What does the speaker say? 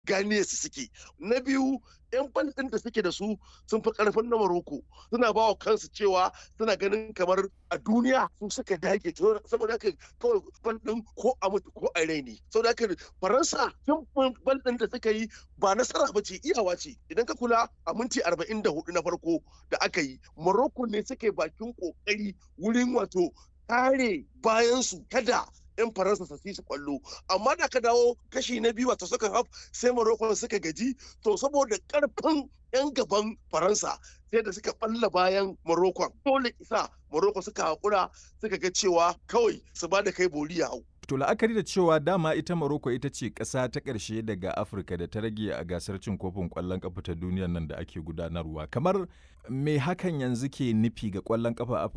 gane su suke na biyu yan bal ɗin da suke da su sun fi karfin na Morocco suna ba wa kansu cewa suna ganin kamar a duniya sun suka dage saboda haka kawai bal ɗin ko a mutu ko a raini saboda haka faransa sun bal ɗin da suka yi ba nasara ba ce iyawa ce idan ka kula a minti arba'in da hudu na farko da aka yi Morocco ne suke bakin kokari wurin wato kare bayansu kada 'yan faransa su su kwallo amma da ka dawo kashi na biyu wato suka haf sai morocco suka gaji to saboda karfin 'yan gaban faransa sai da suka balla bayan morocco dole isa morocco suka hakura suka ga cewa kawai su ba da kai boli ya hau To la'akari da cewa dama ita Morocco ita ce ƙasa ta ƙarshe daga Afirka da ta rage a gasar cin kofin ƙwallon ƙafa ta duniyar nan da ake gudanarwa. Kamar me hakan yanzu ke nufi ga ƙwallon ƙafa